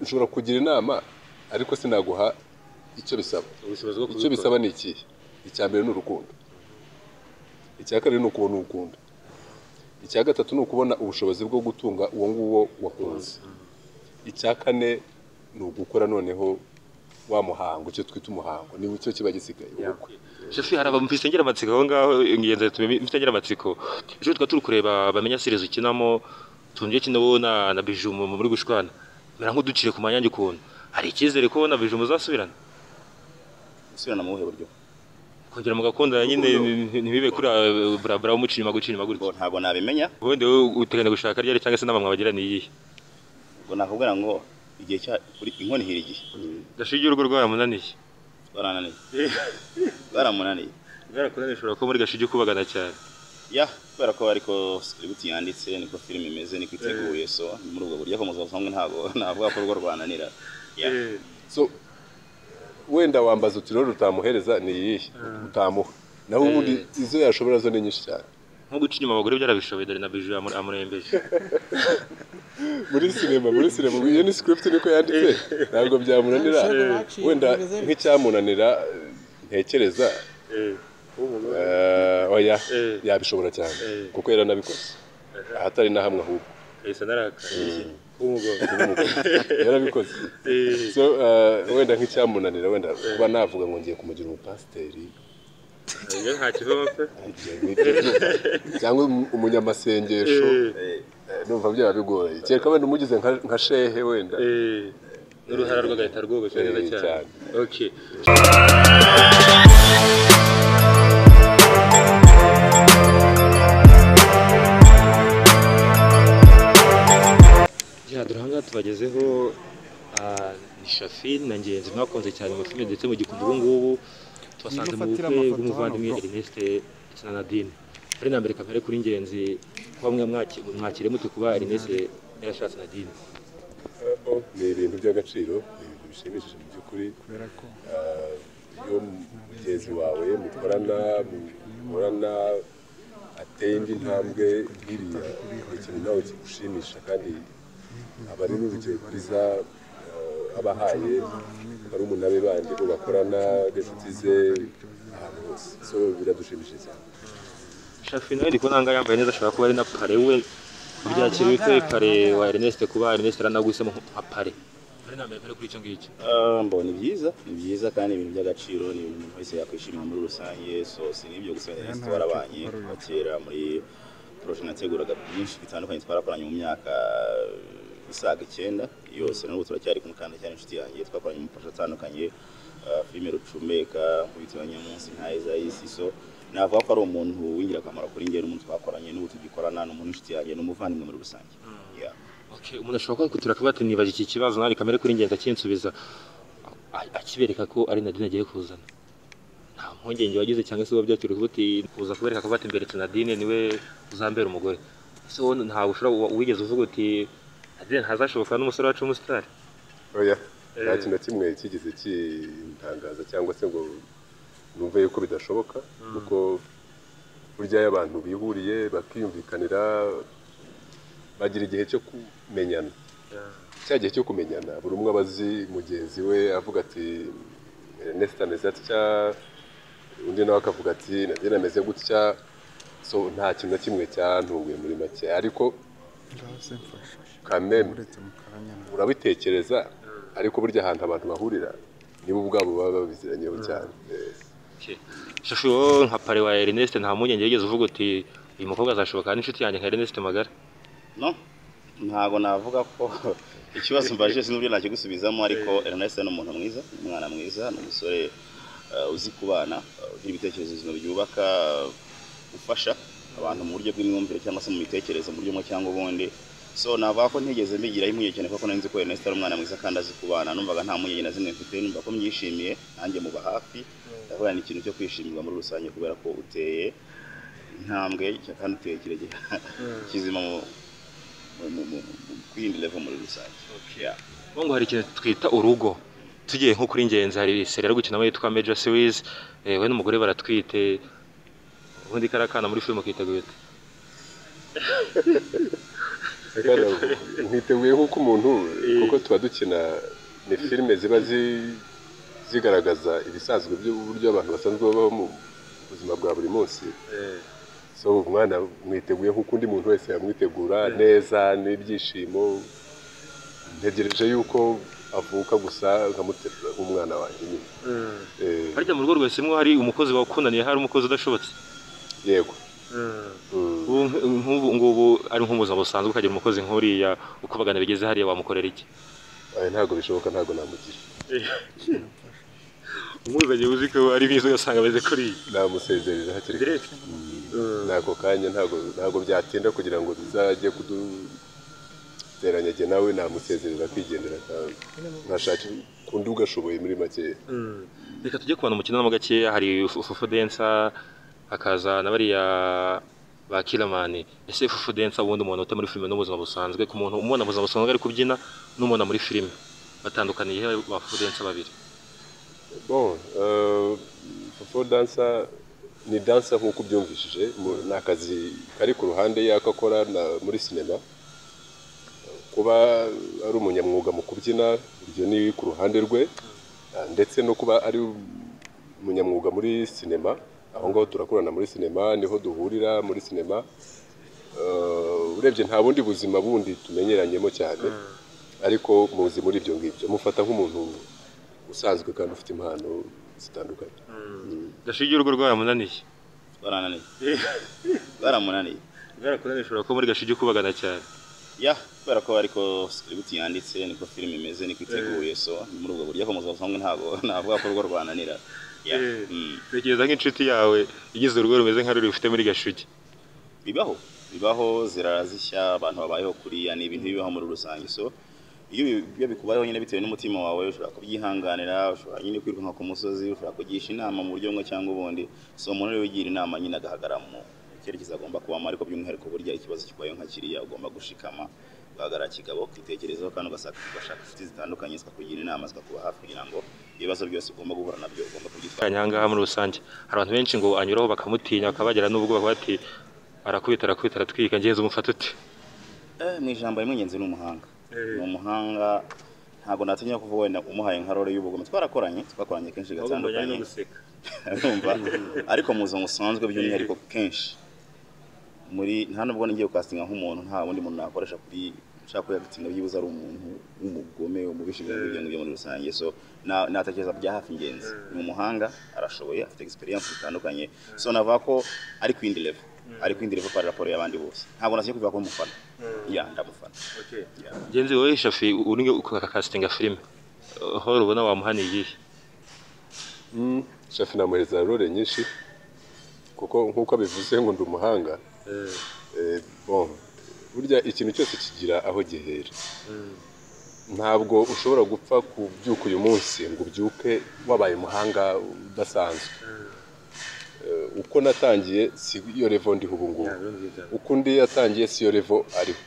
nshobora kugira inama ariko sinaguha icyo bisaba ubushobozi bwo icyo bisaba ni ikihe icya mbere ni urukundo icya kabiri ni ukubona urukundo icya gatatu ni ukubona ubushobozi bwo gutunga uwo nguwo wakunze icya kane ni ugukora noneho wa muhango icyo twita umuhango ni cyo kiba gisigaye ubukwe shefu hari abamvise ngira amatsiko aho ngaho ingenzi yatume mfite ngira amatsiko ejo twari turi kureba bamenya series ukinamo tungiye kino wowe na na biju mu- muri gushwana mera nk'uduciye ku manyange ukuntu hari icyizere ko wowe na biju muzasubirana gusubirana mu buhe buryo kongera mugakundana nyine nti- ntibibe kuri burabura wo muca inyuma guca inyuma ubwo gutyo ntabwo nabimenya ubundi wowe uteganya gushaka ryari cyangwa se inama mwabagira ni iyihe ubwo nakubwira ngo igihe cya uri- inkono ihira igihe gashingiye urugo rwaramunaniye barananiye baramunaniye bwarakunaniye ushobora kuba muri gashingiye ukubagana cyane ya kubera ko ariko script yanditse niko filime imeze niko iteguye so ni muri ubwo buryo ko muzabasanga ntabwo navuga ko urwo rwananira ya so wenda wambaza uti rero rutamuhereza ni iyihe utamuha naho ubundi izo yashobora zo ni nyinshi cyane nko guca inyuma abagore byarabishoboye dore na biju yamu- amurembeje muri sinema muri sinema iyo ni script niko yanditse ntabwo byamunanira wenda nk'icyamunanira ntekereza eh, oya Eh. yabishobora cyane Eh. kuko yaranabikoze ahatari na hamwe ahubwo kahise narakaye w'umugabo yarabikoze Eh. so eh, wenda nk'icyamunanira wenda kuba navuga ngo ngiye kumugira umupasiteri iyo nta kivamo pe cyangwa umu- umunyamasengesho Eh, eh, numva byaba bigoye kereka wenda umugize nka- nka shehe wenda Eh, n'uruhara rw'agahita rwubashye neza Eh, cyane cyane. okay ya duhanga tubagezeho ah, ni shafi na ngenzi mwakunze cyane mu filime ndetse mu gikundi ubu ngubu tubasanze mu bukwe Nimufatire amafoto bw'umuvandimwe hano, bro. erneste ndetse na nadine ari na mbere kamere kuri ngenzi kuba mwe mwaki- mwakire mute kuba erneste yarashatse nadine ni ibintu by'agaciro ni ibintu bishimishije mu by'ukuri kubera ko Ah, iyo mugenzi wawe mukorana mukorana ateye indi ntambwe nk'iriya ni ikintu nawe kigushimisha kandi aba ari n'urugero rwiza ah, aba ahaye barumuna be bandi bo bakorana n'inshuti ze ahantu hose so biradushimishije cyane Shafi nawe ndi kubona ngaho yambaye neza ashobora kuba ari na pare we byakiriye bite pare wa Ernest kuba Ernest aranaguhisemo nka pare ari na mbere kuri icyo ngicyo ah, mbona ni byiza ni byiza kandi ibintu by'agaciro ni ibintu umuntu wese yakwishimira muri rusange so si n'ibyo gusa Ernest warabanye kuva kera muri poroje nateguraga byinshi bitandukanye twarakoranye mu myaka eh, isaga icyenda yose n'ubu turacyari kumukanda cyane inshuti yanjye twakoranye mu mafasha atandukanye ah, filime rucumeka nkubita abanyamunsi nka Isaisi so navuga ko ari umuntu w'ingirakamaro kuri njye n'umuntu twakoranye n'ubu tugikorana ni umuntu w'inshuti yanjye ni umuvandimwe muri rusange yeah. okay umuntu ashobora kwikutura kuba ati nibaje iki kibazo nari kamere kuri ngenzi akinsubiza a- akibereka ko ari Nadine agiye kuzana nta mpungenge wagize cyangwa se uba byakiriye kuba uti kuza kubereka kuba ati mberetse Nadine niwe uzambera umugore ese wowe ntabwo ushobora wigeze uvuga uti Nadine ntazashoboka n'umusore wacu w'umusitari oya nta Eh. kintu na kimwe kigeze kintangaza cyangwa se ngo numve yuko bidashoboka kuko burya iyo abantu bihuriye bakiyumvikanira bagira igihe cyo kumenyana cya gihe cyo kumenyana buri umwe aba azi mugenzi we avuga ati Ernest ameze atya undi nawe akavuga ati Nadine ameze gutya so nta kintu na kimwe cyantunguye muri make ariko ngaho se mfasha kameme uretse mu karanyana urabitekereza ariko burya ahantu abantu bahurira nibo ubwabo baba babiziranyeho cyane Eh, Shafi wowe nka pare wa Ernest nta mpungenge wigeze uvuga uti uyu mukobwa azashoboka n'inshuti yanjye nka Ernest Magara no ntabwo navuga ko ikibazo mbajije sinubyo nakigusubizamo ariko Ernest ni umuntu mwiza ni umwana mwiza ni umusore eh, uzi kubana eh, ugira ibitekerezo bizima byubaka eh, ufasha abantu mu buryo bw'imyumvire cyangwa se mu mitekerereze mu buryo bumwe cyangwa ubundi so navuga ko ntigeze mbigiraho impungenge cyane kuko nari nzi ko Ernest ari umwana mwiza kandi azi kubana numvaga nta mpungenge na zimwe mfite numva ko myishimiye nanjye muba hafi ndavuga ni ikintu cyo kwishimirwa muri rusange kubera ko uteye intambwe kandi uteye kirekire kizima mu mu- mu- mu- mu- ku yindi level muri rusange Yeah. ubu ngo hari ikintu twita urugo tugiye nko kuri ngenzi hari seriye ari gukinamo yitwa Major Series eh, we n'umugore baratwite ubundi kariya kana muri filime kitagwita Bwana, mwiteguye nk'uko umuntu kuko tuba dukina ni filime ziba zi- zigaragaza ibisanzwe by'uburyo abantu basanzwe babaho mu buzima bwa buri munsi so umwana mwiteguye nk'uko undi muntu wese yamwitegura neza n'ibyishimo ntegereje yuko avuka gusa nkamuterura nk'umwana wanjye nyine Eh, harya mu rugo rwese mwo hari umukozi wakunaniye hari umukozi udashobotse yego Mm. ubu nk'ubu ngubu ari nk'ubuzima busanzwe ukagira umukozi nk'uriya uko abagana bigeze hariya wamukorera iki Oya, ntabwo bishoboka ntabwo namugira umuzanye uzi ko ari mwiza ugasanga ameze kuriya namusezerera hakiri kare direct nako kanya ntabwo ntabwo byatinda kugira ngo bizajye kuduteranya jye nawe namusezerera kwigendera nkashaka kundi ugashoboye muri make reka tujye kubana umukino mo gakeya hari fufu densa hakaza na bariya ba kiramani ese fufu densa ubundi umuntu uta muri filime n'ubuzima busanzwe ku muntu umubona mu buzima busanzwe ari kubyina n'umubona muri filime batandukaniye he ba fufu densa babiri bon euh, fofo dansa ni dansa nk'uko ubyumvishije mu- ni akazi kari ku ruhande y'ako akora na- muri sinema kuba ari umunyamwuga mu kubyina ibyo ni ku ruhande rwe Ah, ndetse no kuba ari umunyamwuga muri sinema aho ngaho turakorana muri sinema niho duhurira muri sinema Eh, urebye nta bundi buzima bundi tumenyeranyemo cyane ariko muzi muri ibyo ngibyo mufata nk'umuntu usanzwe kandi ufite impano zitandukanye gashingiye urugo rwaramunaniye barananiye baramunaniye bwarakunaniye ushobora kuba muri gashingiye ukubagana cyane ya kubera ko ariko script yanditse niko filime imeze niko iteguye so ni muri ubwo buryo akomeza busanzwe ntabwo navuga ko urugo rwananira Ya, Eh. mm. tekereza nk'inshuti yawe igize urugo rumeze nka ruri ufite muri gashugi bibaho bibaho zirazishya abantu babayeho kuriya ni ibintu bibaho muri rusange so iyo bi- iyo bikubayeho nyine bitewe n'umutima wawe ushobora kubyihanganira ushobora nyine kwirukanka ku musozi ushobora kugisha inama mu buryo bumwe cyangwa ubundi so umuntu rero wigira inama nyine agahagarara mu cyerekezo agomba kubamo ariko by'umwihariko burya ikibazo kibayeho nka kiriya ugomba gushikama ugahagarara kigabo ukitekerezaho kandi ugasaka- ugashaka inshuti zitandukanye zikakugira inama zikakuba hafi kugira ngo ibibazo byose ugomba guhura nabyo ugomba kubyitwara kanya ahangaha muri rusange hari abantu benshi ngo anyuraho bakamutinya bakabagera n'ubwoba bati arakubita arakubita aratwika ngenzi umufata ute Eh, mu ijambo rimwe ngenzi ni umuhanga ni umuhanga ntabwo natinya kuvuga wenda umuhaye nka role y'ubugome twarakoranye twakoranye kenshi gatandukanye urumva ariko mu buzima busanzwe by'umwihariko kenshi muri nta nubwo ngiye gukasinga nk'umuntu nta wundi muntu nakoresha kuri nshaka kuyagitinga byibuze ari umuntu w'umugome umubishi ibyo ngibyo muri rusange so na- natekereza bya hafi ingenzi ni umuhanga arashoboye afite experience zitandukanye so navuga ko ari kwindi level ari kwindi level kwa raporo y'abandi bose ntabwo nasiye kuvuga ko mufana ya ndamufana ngenzi wowe shafi uri ukakasitinga filime aho rubona wamuhaniye iyihe shafi namuhereza role nyinshi kuko nk'uko abivuze ngo ndi umuhanga Eh, bon burya ikintu cyose kigira aho gihera ntabwo ushobora gupfa kubyuka uyu munsi ngo ubyuke wabaye umuhanga udasanzwe Eh, uko natangiye si yo revo ndiho ubu ngubu uko undi yatangiye si yo revo ariho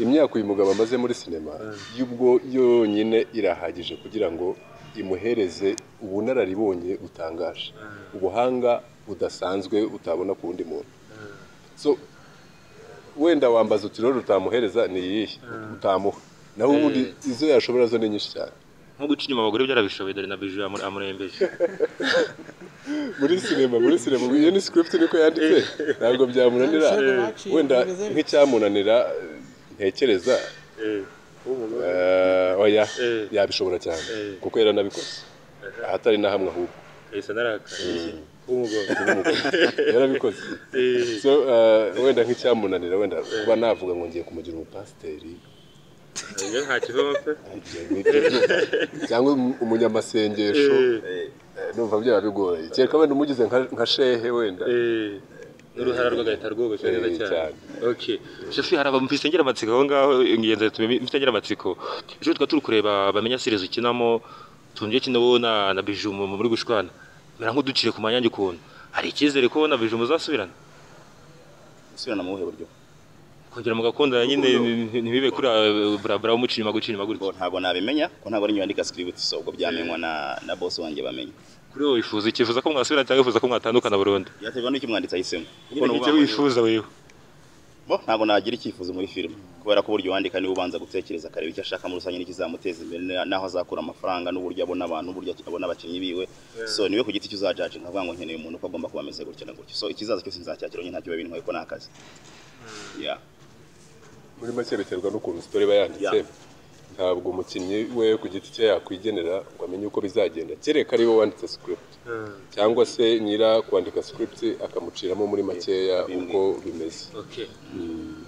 imyaka uyu mugabo amaze muri sinema y'ubwo yonyine irahagije kugira ngo imuhereze ubunararibonye butangaje ubuhanga budasanzwe utabona ku wundi muntu so wenda wambaza uti rero utamuhereza ni iyihe utamuha naho ubundi izo yashobora zo ni nyinshi cyane nko guca inyuma abagore byarabishoboye dore na biju yamure- amurembeje muri sinema muri sinema iyo ni script niko yanditse ntabwo byamunanira wenda nk'icyamunanira ntekereza eh, oya yabishobora cyane kuko yaranabikoze ahatari na hamwe ahubwo yahise narakaye w'umugore yarabikoze so eh, wenda nk'icyamunanira wenda kuba navuga ngo ngiye kumugira umupasiteri iyo ntakivamo pe ibyo ni ibyo numva. cyangwa um- umunyamasengesho eh, numva byaba bigoye kereka wenda umugize nka nka shehe wenda Eh, n'uruhara rw'agahita rwogoshe neza Eh, cyane cyane. okay shafi hari abamfise ngeramatsiko aho ngaho ingenzi yatumye mfite ngeramatsiko ejo twari turi kureba bamenya series ukinamo tunje kino wowe na na biju mu- muri gushwana mera nk'uducire ku manyange ukuntu hari icyizere ko wowe na biju muzasubirana gusubirana mu buhe buryo kongera mugakundana nyine ntibibe kuri burabura umuca inyuma guca inyuma ubwo gutya ntabwo nabimenya ko ntabwo ari njye wandika script so ubwo byamenywa na na boss wanjye bamenya kuri wowe wifuza ikifuza ko mwasubirana cyangwa wifuza ko mwatandukana burundu yaterwa n'icyo umwanditsi ahisemo nyine icyo wifuza wewe bo ntabwo nagira icyifuzo muri filime kubera ko uburyo wandika niwe ubanza gutekereza akareba icyo ashaka muri rusange n'ikizamuteza imbere na- n'aho azakura amafaranga n'uburyo abona abantu n'uburyo abona abakinnyi biwe so niwe ku giti cyo uzajaje nkavuga ngo nkeneye umuntu ko agomba kuba ameze gutya na gutya so ikizaza cyose nzacyakira nyine ntacyo biba bintwaye ko ni akazi yeah. muri make biterwa n'ukuntu sitori iba yanditse Yeah. ntabwo umukinnyi we ku giti cye yakwigenera ngo amenye uko bizagenda kereka ari we wanditse script cyangwa se nyira kwandika script akamuciramo muri makeya uko bimeze Okay.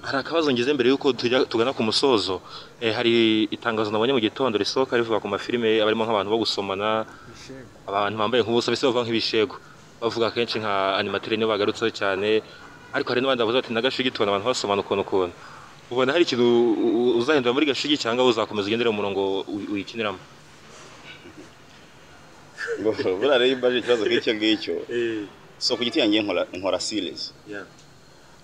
hari akabazo ngeze mbere y'uko tujya tugana ku musozo Eh, hari itangazo nabonye mu gitondo risohoka rivuga ku mafilime aba arimo nk'abantu bo gusomana Ibishego. abantu bambaye nk'ubusa mbese bavuga nk'ibishego bavuga kenshi nka animatire niyo bagarutseho cyane ariko hari n'abandi bavuga ati n'agashugi tubona abantu basomana ukuntu ukuntu ubona hari ikintu u- u- uzahindura muri gashugi cyangwa uzakomeza ugendera mu murongo uy- uyikiniramo buriya rero iyo imbaje ikibazo nk'icyo ngicyo so ku giti yanjye nkora nkora series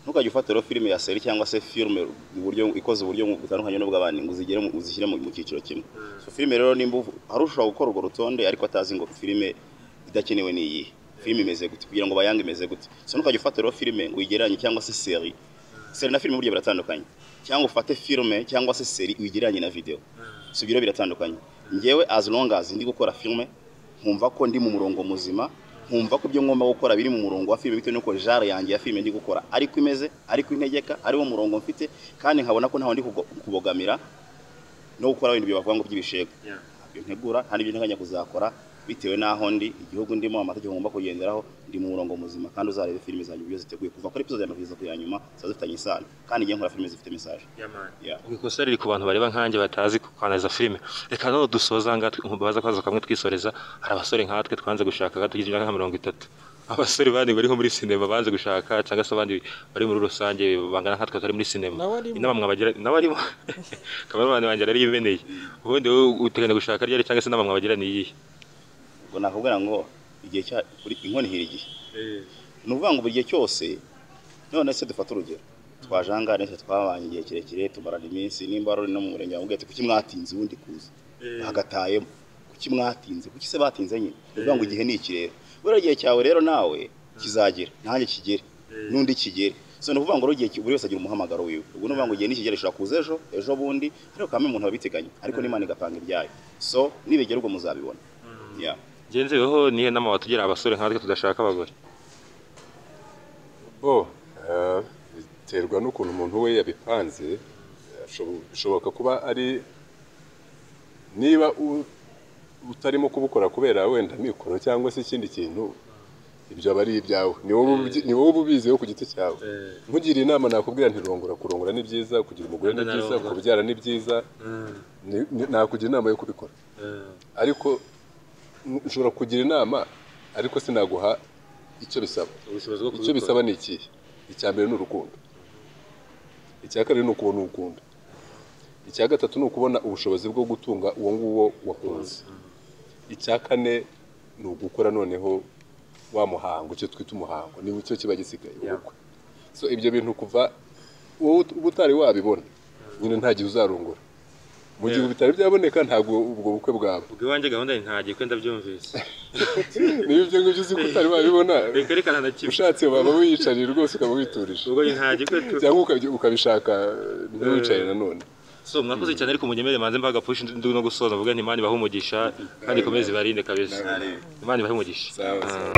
ntukajya ufata rero filime ya seri cyangwa se filime uburyo ikoze uburyo butandukanye n'ubw'abandi ngo uzigire mu- uzishyire mu mu cyiciro kimwe so filime rero nimba uvu- hari ushobora gukora urwo rutonde ariko atazi ngo filime idakenewe ni iyihe filime imeze gute kugira ngo bayange imeze gute so ntukajya ufata rero filime ngo uyigereranye cyangwa se seri seri na filime burya biratandukanye cyangwa ufate filime cyangwa se seri uyigereranye na video so ibyo rero biratandukanye ngewe as long as ndi gukora filime nkumva ko ndi mu murongo muzima nkumva ko ibyo ngomba gukora biri mu murongo wa filime bitewe n'uko genre yanjye ya filime ndi gukora ariko imeze ariko integeka ariwo murongo mfite kandi nkabona ko ntawe ndi kugo- kubogamira no gukora ibintu bavuga ngo by'ibishego ntabyo ntegura nta n'ibyo nteganya kuzakora bitewe n'aho ndi igihugu ndimo amategeko ngomba kugenderaho ndi mu murongo muzima kandi uzarebe filime zanjye uburyo ziteguye kuva kuri episode ya mbere kugeza ku ya nyuma ziba zifitanye isano kandi igihe nkora filime zifite message yeah. ikosa riri ku bantu bareba nkanjye batazi kwanariza filime reka none dusoza ngaha tw- baza kwaza kamwe twisoreza hari abasore nkatwe twanze gushaka nga tugize imyaka nka mirongo itatu abasore bandi bariho muri sinema banze gushaka cyangwa se abandi bari muri rusange bangana nkatwe turi muri sinema Nawe arimo. inama mwabagira nawe arimo kamerani wanjye yari yimeneye ubundi wowe uteganya gushaka ryari cyangwa se inama mwabagira ni iyihe ngo nakubwira ngo igihe cya buri inkono ihira igihe ni ukuvuga ngo buri gihe cyose none se dufate urugero twajangane se twabanye igihe kirekire tumarana iminsi nimba ruri no mu murenge wa Mugete kuki mwatinze ubundi kuza bagatayemo kuki mwatinze kuki se batinze nyine ni ukuvuga ngo igihe ni iki rero buriya igihe cyawe rero nawe kizagera nanjye kigere n'undi kigere so ni ukuvuga ngo rero igihe ki- buri wese agira umuhamagaro wiwe ubwo ni ukuvuga ngo igihe nikigera ishobora kuza ejo ejo bundi ariko kamwe umuntu abiteganya ariko n'imana igapanga ibyayo so nibegera ubwo muzabibona yeah. ngenzeweho nihe nama watugira abasore nkatwe tudashaka abagore bo eh, biterwa n'ukuntu umuntu we yabipanze ashobo- bishoboka kuba ari niba u- utarimo kubukora kubera wenda mikoro cyangwa se ikindi kintu ibyo aba ari ibyawe ni wowe ubyi- ni wowe uba ubiziho ku giti cyawe nkugiriye inama nakubwira ntirongora kurongora ni byiza kugira umugore ni byiza Ndanarongora. kubyara ni byiza Ni- ni- nakugira inama yo kubikora ariko n- nshobora kugira inama ariko sinaguha icyo bisaba ubushobozi bwo icyo bisaba ni ikihe icya mbere ni urukundo icya kabiri ni ukubona urukundo icya gatatu ni ukubona ubushobozi bwo gutunga uwo nguwo wakunze icya kane ni ugukora noneho wa muhango icyo twita umuhango ni cyo kiba gisigaye ubukwe so ibyo bintu kuva wowe ut- uba utari wabibona nyine nta gihe uzarongora mu gihe Yeah. bitari byaboneka ntabwo ubwo bukwe bwawe ubwiwanjye gahunda ni ntagiye ko ndabyumvise niba ibyo ngibyo uzi ko utari wabibona reka reka nta na kimwe ushatse waba wiyicariye rwose ukaba witurije ubwo ntagiye ko tu- cyangwa ukabyi- ukabishaka ntiwicaye nanone so mwakoze cyane ariko munyemere manze mbaga push ndi no gusoza mvuga nti imana ibahe umugisha kandi ikomeze ibarinde kabisa imana ibahe umugisha sawa sawa